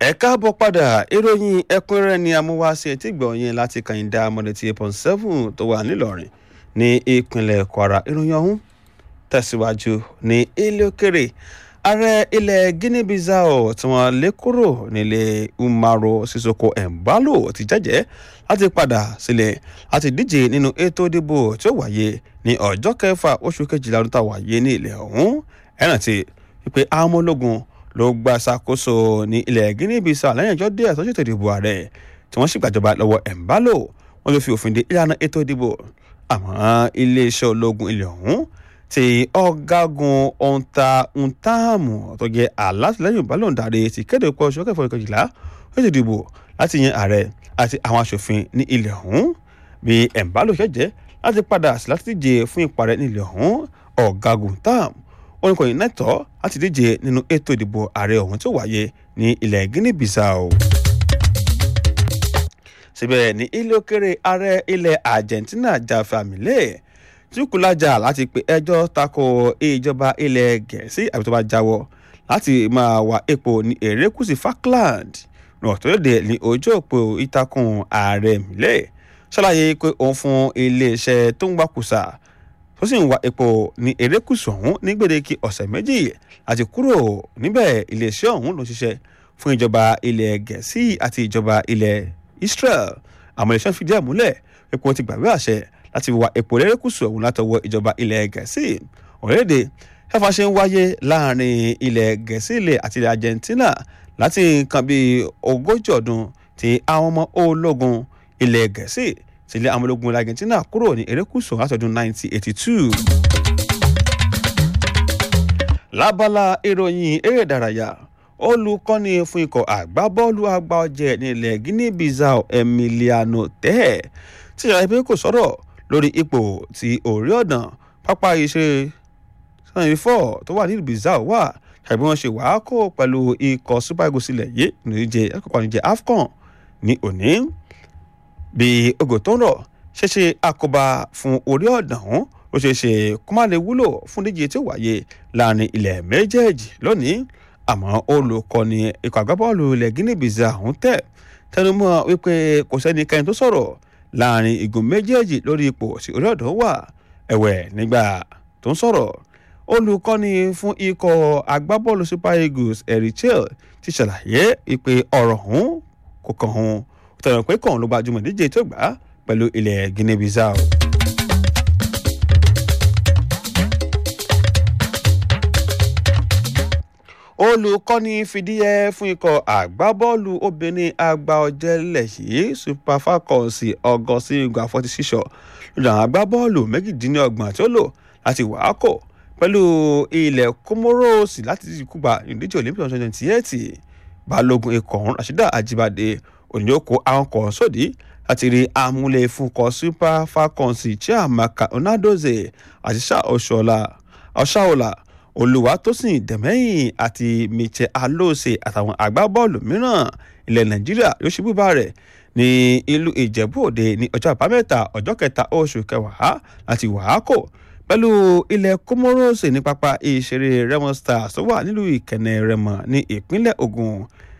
ẹ káàbọ̀ padà ìròyìn ẹ̀kúnrẹ́rẹ́ ni amúwáṣe etí gbọ̀nyẹn láti kàyíndà mọ̀lẹ́tì eight point seven tó wà nílọrin ní ìpínlẹ̀ kwara ìròyìn ọ̀hún tẹ̀síwájú ní ilé òkèrè ààrẹ ilẹ̀ guinea bissau tí wọ́n lé kúrò nílé umaro sissoko embalo ti jẹ́jẹ́ láti padà sílẹ̀ láti díje nínú ètò ìdìbò tí ó wáyé ní ọjọ́ kẹfà oṣù kejìlá ọdún tá a wáyé ní ilẹ̀ ọ̀hún ẹ̀rántí ti wípé àwọn ọmọ ológun ló gba ṣàkóso ní ilẹ̀ guinea bissau lẹ́yìn ọjọ́ díẹ̀ tó ṣètò ìdìbò ààrẹ tí wọ́n sì gbàjọba lọ́wọ́ embalo wọ́n ló fi òfin de ìlànà ètò ìdìbò àmọ́ iléeṣẹ́ ológun ilẹ̀ ọ̀hún ti ọ̀gágun ọ̀ǹta ntààmù tó jẹ́ alátìlẹ́yìn balóńdarí ti kéde pé oṣù kẹfọ́ ìkejìlá ó ti dìbò láti yan ààrẹ àti àwọn aṣòfin ní ilẹ̀ ọ̀hún bí embalo ṣẹ̀jẹ̀ láti padà sí láti díje fún ìparẹ́ ní ilẹ̀ ọ̀hún ọ̀gágun ntààmù oníkọ̀yìn nẹ́tọ̀ láti díje nínú ètò ìdìbò ààrẹ ọ̀hún tó wáyé ní ilẹ̀ guinea bissau síbẹ̀ ní ilé òkèrè ààrẹ ilẹ̀ argentina jafamile túkúlájà láti pe ẹjọ́ tako ìjọba ilẹ̀ gẹ̀ẹ́sì àbí tó bá jáwọ́ láti máa wá epo ní erékùsì falkland ràn tó léde ní ojú òpó ìtàkùn ààrẹ mílẹ̀ ṣàlàyé pé òun fún iléeṣẹ́ tó ń gbàkúsà tó sì ń wa epo ní erékùsù ọ̀hún ní gbèdéke ọ̀sẹ̀ méjì àti kúrò níbẹ̀ iléeṣẹ́ ọ̀hún ló ṣiṣẹ́ fún ìjọba ilẹ̀ gẹ̀ẹ́sì àti ìjọba ilẹ̀ israel àmọ́ iléeṣẹ́ fìdí ẹ̀ múlẹ̀ epo ti gbàgbé àṣẹ láti wa epo erékùsù ọ̀hún látọwọ́ ìjọba ilẹ̀ gẹ̀ẹ́sì orílẹ̀-èdè ẹ̀fà ṣe ń wáyé láàrin ilẹ̀ gẹ̀ẹ́sì ilẹ̀ àti ilẹ̀ argentina láti nǹkan bíi ogójì ọdún tí àwọn ọmọ ológun ilẹ̀ gẹ̀ẹ́sì sílẹ̀ àwọn ológun ilẹ̀ argentina kúrò ní erékùsù látọdún 1982. lábala ìròyìn eré ìdárayá olùkọ́ni fún ikọ̀ àgbábọ́ọ̀lù àgbà ọ̀jẹ̀ nílẹ̀ guinea bissau emiliano tẹ́ tí ìjọba ẹgbẹ́ kò sọ̀rọ̀ lórí ipò tí orí ọ̀dàn pápá iṣẹ́ sanni four tó wà nílùú bissau wà tàbí wọ́n ṣe wàá kó pẹ̀lú ikọ̀ super eagles ilẹ̀ yìí níjẹ́ ẹ̀kọ́kọ́ níjẹ́ afcon ní òní bí ogo tó ń rọ̀ ṣeéṣe àkóbá fún orí ọ̀dàn ọ̀hún ó ṣeé ṣe kó má lè wúlò fún díje tí ó wáyé láàrin ilẹ̀ méjèèjì lónìí àmọ́ olùkọ́ni ikọ̀ àgbábọ́ọ̀lù ilẹ̀ guinea bissau ọ̀hún tẹ̀ tẹnumọ́ wípé kò sẹ́nikẹ́ni tó sọ̀rọ̀ láàrin igun méjèèjì lórí ipò tí orí ọ̀dọ́ wà ẹ̀wẹ̀ nígbà tó ń sọ̀rọ̀ olùkọ́ni fún ikọ̀ agbábọ́ọ̀lù super eagles erichel ti ṣàlàyé wípé ọ̀rọ̀ ọ̀hún kò kàn hún tẹ̀wọ̀n pé kàn ló gbajúmọ̀ díje tó gbà pẹ̀lú ilẹ̀ guinea bissau. olùkọ́ni fìdíhẹ fún ikọ̀ àgbábọ́ọ̀lù obìnrin àgbà ọ̀jẹ̀lẹ̀ yìí super falcons ọgọ́sí ìgbà forty six lójú àwọn agbábọ́ọ̀lù méjìdínlọ́gbọ̀n tí ó lò láti wàákò pẹ̀lú ilẹ̀ comoros láti kúgba ìdíje olympic twenty twenty eight balógun ikọ̀ ọ̀hún rasheeda ajibade ònyòkó àwọn kan sódì láti rí amúlẹ̀ fúnkọ̀ super falcons chiamaka onadoze àti ọ̀ṣàọ̀là olùwàtòsìn dẹ̀mẹ́yìn àti michel alóòsè àtàwọn agbábọ́ọ̀lù mìíràn ilẹ̀ nàìjíríà yóò ṣubú bá rẹ̀ ní ìlú ìjẹ̀bú òde ní ọjọ́ àbámẹ́ta ọjọ́ kẹta oṣù kẹwàá láti wàákò pẹ̀lú ilẹ̀ comoros ní pápá ìṣeré remo stars tó wà nílùú ìkẹnẹ rẹmọ ní ìpínlẹ̀ ogun